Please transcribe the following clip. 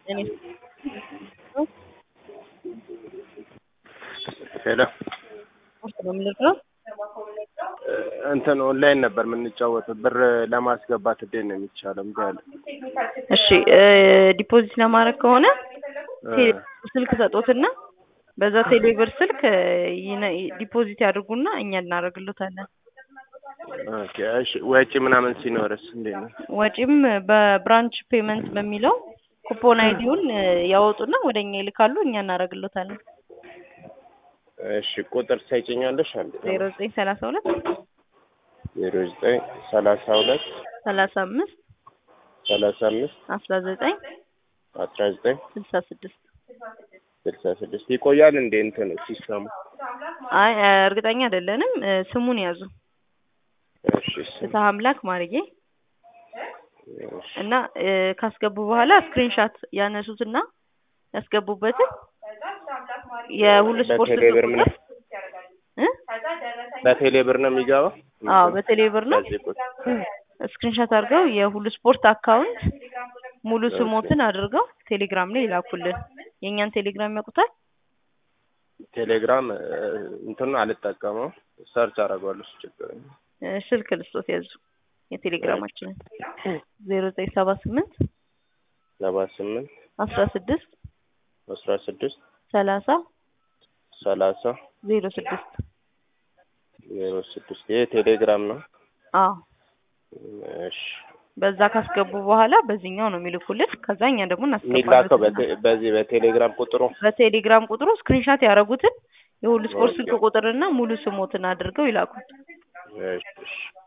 እኔ ሄሎ ስፖርት ነው የምንለው። እንትን ኦንላይን ነበር የምንጫወተው ብር ለማስገባት እንዴት ነው የሚቻለው? እምቢ አለ። እሺ ዲፖዚት ለማድረግ ከሆነ ቴሌ ስልክ ሰጦትና በዛ ቴሌብር ስልክ ይነ- ዲፖዚት ያድርጉና እኛ እናደርግሎታለን። ኦኬ እሺ። ወጪ ምናምን ሲኖርስ እንዴት ነው? ወጪም በብራንች ፔመንት በሚለው ኩፖን አይዲውን ያወጡና ወደ እኛ ይልካሉ፣ እኛ እናደርግሎታለን። እሺ ቁጥር ትሰጪኛለሽ? አንዴ ዜሮ ዘጠኝ ሰላሳ ሁለት ዜሮ ዘጠኝ ሰላሳ ሁለት ሰላሳ አምስት ሰላሳ አምስት አስራ ዘጠኝ አስራ ዘጠኝ ስልሳ ስድስት ስልሳ ስድስት ይቆያል እንዴ እንትኑ ሲስተሙ? አይ እርግጠኛ አይደለንም። ስሙን ያዙ። እሺ እሺ ፍትሐ አምላክ ማርጌ እሺ እና ካስገቡ በኋላ ስክሪንሻት ያነሱትና ያስገቡበትን የሁሉ ስፖርት በቴሌ ብር ምን እ በቴሌ ብር ነው የሚገባው? አዎ በቴሌ ብር ነው። በዚህ ቁጥር ስክሪንሻት አድርገው የሁሉ ስፖርት አካውንት ሙሉ ስሞትን አድርገው ቴሌግራም ላይ ይላኩልን። የእኛን ቴሌግራም ያውቁታል? ቴሌግራም እንትኑ አልጠቀመው ሰርች አደርገዋለሁ እሱ ችግር የለም። እ ስልክ ልስጦት ያዙ የቴሌግራማችንን ዜሮ ዘጠኝ ሰባ ስምንት ሰባ ስምንት አስራ ስድስት አስራ ስድስት ሰላሳ ሰላሳ ዜሮ ስድስት ዜሮ ስድስት ይሄ ቴሌግራም ነው። አዎ እሺ በዛ ካስገቡ በኋላ በዚህኛው ነው የሚልኩልን። ከዛ እኛ ደግሞ የሚላከው እናስገባለን። በቴ- በዚህ በቴሌግራም ቁጥሩ በቴሌግራም ቁጥሩ ስክሪንሻት ያደረጉትን የሁሉ ስፖርት ስልክ ቁጥርና ሙሉ ስሞትን አድርገው ይላኩት። እሺ እሺ